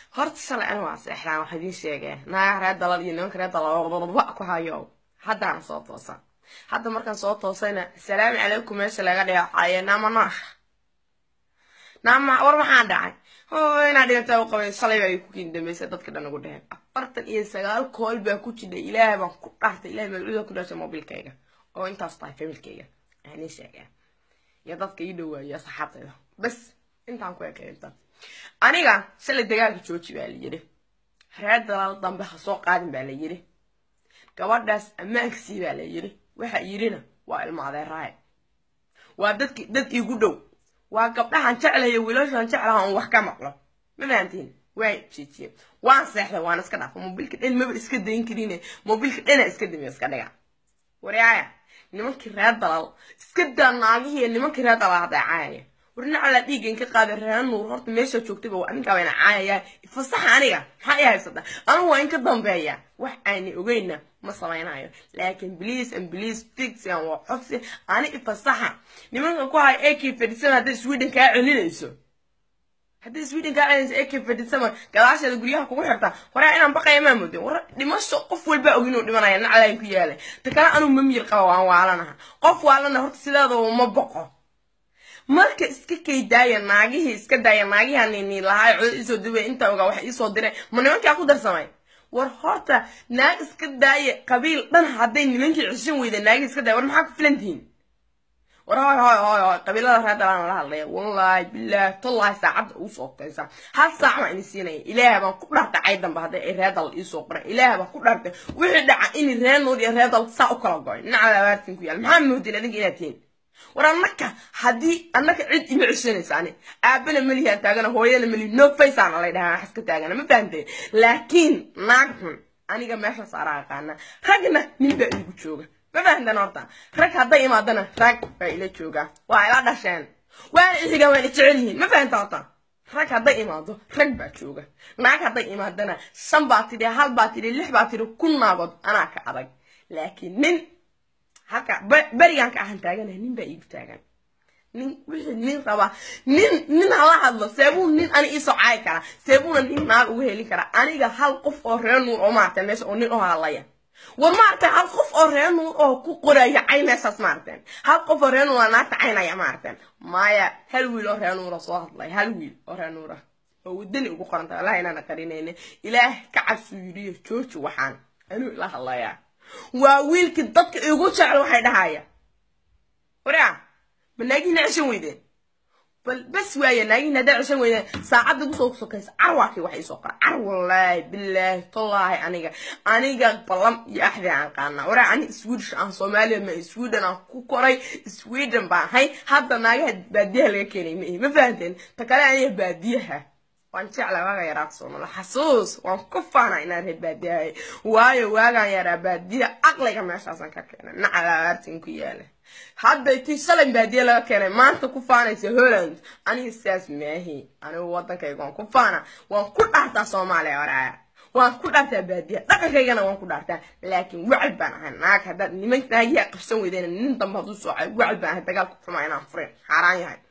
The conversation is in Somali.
horta shalay ani waa seexdaan wax idiin sheegee naagaha reer dalal iyo nimanka reer dalal ku hayo haddaan soo toosa hadda markaan soo toosayna asalaamu calaykum meesha laga dheexaaye naama noosha naama war maxaa dhacay inaa dhigataa u qabay shalay baa ku kiin dambaysa dadka dhan ugu dheheen afartan iyo sagaal kool baa ku jidha ilaahay baan ku dhaartay ilahay magacida ku dhashay mobilkayga oo intaas tahay familkayga aan ii sheegeen iyo dadka ii dhawaayo asxaabtayda bas intaan ku ekay intaan aniga shalay dagaalka jooji baa la yidhi reer dalaal dambe ha soo qaadin baa la yidhi gabadhaas ammaankasii baa la yidhi waxa yidhina waa ilmo adeeraaye waa dadki dad iigu dhow waa gabdhahan jeclayo wiilashan jeclaha on wax ka maqlo ma fahantiin waa jiijiye waan seexday waan iska dhaafa mobilka dhan maba iska dayn karine mobilka dhana iska damiyo iska dhiga waryaaya nimankii reer dalal iska daa naagihii nimankii reer dalal hadday caayaya warnacalaa dhiiggan ka qaaday reer nuur horta meesha joogtayba waa ninkaa bayna caayayaa fasaxa aniga maxaa i haysata anigu waa in ka dambeeya wax aanay ogeyna ma samaynayo laakiin please and please fixan waa codsi ani ifasaxa nimanka ku haya ak fadhisan hadday sweden kaa celinayso haddii sweden kaa celinayso ak fadhisan gadaasheeda guryaha kugu xirta waraa inaan baqaya maa moodin war dhimasho qof walbaa ogin uu dhimanaya nacalayn ku yaalay ta kale anuu mamiyir qaba waan waalanaha qof waalana horta sideedaba ma boqo marka iska kaydaaya naagihii iska daaya naagihii nini lahaa cod isoo dibay inta ogaa wax iisoo diray ma nimankaa ku darsamay war horta naag iska daaya qabiil dhan hadday nimankii ceshan weyda naagihii iska daaya war maxaa ku filantihiin war hoy hoy hoy hoy qabiilada reer dalaan la hadlaya wallaahi bilaahi tollahi saacadda ugu soo taysa hal saac baan ini siinaya ilaahay baan ku dhartay cay dambe hadday ay reer dal iisoo qoran ilaahay baan ku dhartay wixii dhaca in reer nuur iyo reer dal saa u kala goy nacala abaartin ku yaal maxaa moodin adinka inaad tihiin war annaka haddii annaka cid ima ceshanaysa ani aabana melihaan taagana hooyana meli no faceana lay dhahaa wax iska taagana ma fahantay laakiin naag xun aniga meesha saaraa aqaana ragna nin baa iigu jooga ma fahantan horta rag hadday imaadana rag baa ila joogaa waa ila dhasheen waana ixigaan waana jecel yihiin ma fahanta horta rag hadday imaado rag baa jooga naag hadday imaadana shan baa tidhi hal baa tidhi lix baa tidhi kun naagood anaa ka adag laakiin nin halka berigaan ka ahan taagana nin baa iigu taagan nin wixii nin raba nin nin hala hadlo seebuu nin ani iisoo caayi karaa seebuuna nin naag uga heli karaa aniga hal qof oo reer nuur oo maaragtay meesha oo nin oo hadlaya war maaragtay hal qof oo reer nuur oo ku qoraya cay meeshaas maaragteen hal qof oo reer nuur oo naagta caynaya maaragteen maya hal wiil oo reer nuura soo hadlay hal wiil oo reer nuura oo wadani ugu qoranta wallahi inaana qarinayna ilaah ka cabsuu yidhiyo jooji waxaan anuu ila hadlayaa waa wiilkii dadka igu jecel waxay dhahaya waraa ma naagihiina ceshan weydeen bal bas waaya naagihiina hadday ceshan weydeen saacadda igu soo sokaysa carwaakii wax iisoo qora car wallaahi bilaahi tallaahi aniga aniga ballam iyo axdi aan qaanaa waraa ani swedish aan soomaaliya ma sweden aan ku koray sweden baan ahay hadda naagaha baadiyaha laga keenay ma ihi ma fahanteen ta kale aniga baadiyaha waan jeclaa waagaan yaraa soomala xasuus waan ku faana inaan reer baadiyahay waayo waagaan yaraa baadiya aqliga meeshaasaan ka keenay nacala aartin ku yaala hadday tii shalay baadiya laga keenay maanta ku faanaysa holland aniga sidaas maahi anigu waddankayga waan ku faana waan ku dhaartaa soomaaliya waraaya waan ku dhaartaa baadiya dhaqankaygana waan ku dhaartaa laakiin wacel baan ahay naag haddaad niman naagiyaa qabsan weydeen nin dambe hadduu soocay wacel baan ahay dagaalku xumaa inaan furin xaaraan yahay